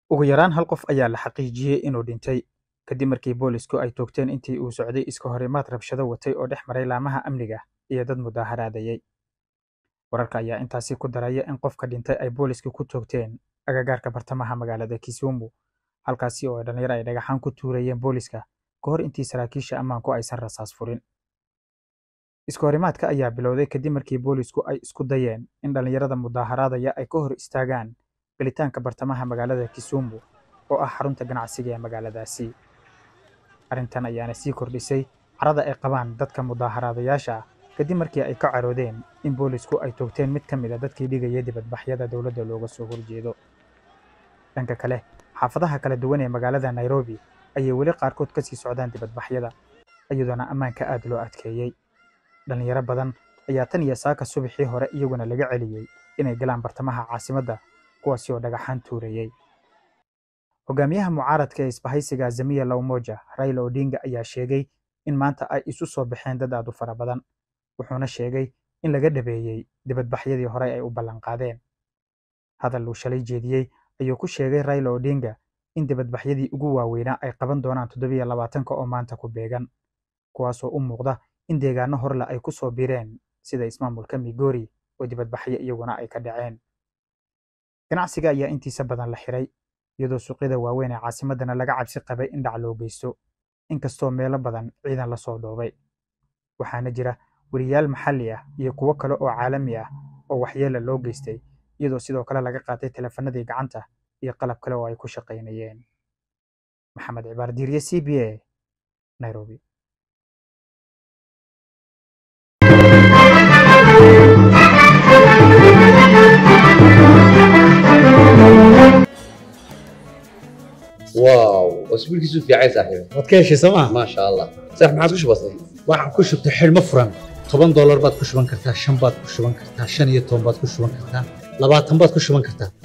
Ugu yaraan hal qof ayaa la xaqiijiyey inuu dhintay kadib markii boolisku ay toogteen intii uu socday iska horimaad rabshado watay oo dhex maray laamaha amniga iyo dad mudaharaadayay. Wararka ayaa intaasi ku daraya in qofka dhintay ay boolisku ku toogteen agagaarka bartamaha magaalada Kisumu, halkaasi oo dhalinyaro ay dhagaxaan ku tuurayeen booliska ka hor intii saraakiisha ammaanku aysan rasaas furin. Iska horimaadka ayaa bilowday kadib markii boolisku ay isku dayeen in dhalinyarada mudaharaadaya ay ka hor istaagaan galitaanka bartamaha magaalada Kisumu oo ah xarunta ganacsiga ee magaaladaasi. Arrintan ayaana sii kordhisay carada ay qabaan dadka mudaharaadayaasha ah kadib markii ay ka caroodeen in boolisku ay toogteen mid ka mid a dadkii dhigaya dibadbaxyada dowladda looga soo horjeedo. Dhanka kale, xaafadaha kala duwan ee magaalada Nairobi ayay weli qaarkood ka sii socdaan dibadbaxyada, iyadoona ammaanka aad loo adkeeyey. Dhalinyaro badan ayaa tan iyo saaka subaxii hore iyaguna laga celiyey inay galaan bartamaha caasimadda, kuwaasi oo dhagaxaan tuurayay. Hogaamiyaha mucaaradka ee isbahaysiga Azimio la Umoja, Raila Odinga ayaa sheegay in maanta ay isu soo baxeen dad aad u fara badan, wuxuuna sheegay in laga dhabeeyey dibadbaxyadii horey ay u ballan qaadeen. Hadal uu shalay jeediyey ayuu ku sheegay Raila Odinga in dibadbaxyadii ugu waaweynaa ay qaban doonaan toddobiyo labaatanka oo maanta ku beegan, kuwaasoo u muuqda in deegaano horle ay ku soo biireen sida ismaamulka Migori oo dibadbaxyo iyaguna ay ka dhaceen. Ganacsiga ayaa intiisa badan la xiray, iyadoo suuqyada waaweyn ee caasimaddana laga cabsi qabay in dhac loo geysto, inkastoo meelo badan ciidan la soo dhoobay. Waxaana jira weriyaal maxalli ah iyo kuwo kale oo caalami ah oo waxyeello loo geystay, iyadoo sidoo kale laga qaatay taleefannadii gacanta iyo qalab kale oo ay ku shaqaynayeen. Maxamed Cibaar Diirye, C B A, Nairobi. واو اسبوعك في عين صاحبي waad ka heshay sooma ما شاء الله صح ما عاد وش بصير waxaan ku shubtay xidhmo furan toban doolar baad ku shuban kartaa shan baad ku shuban kartaa shan iyo toban baad ku shuban kartaa labaatan baad ku shuban kartaa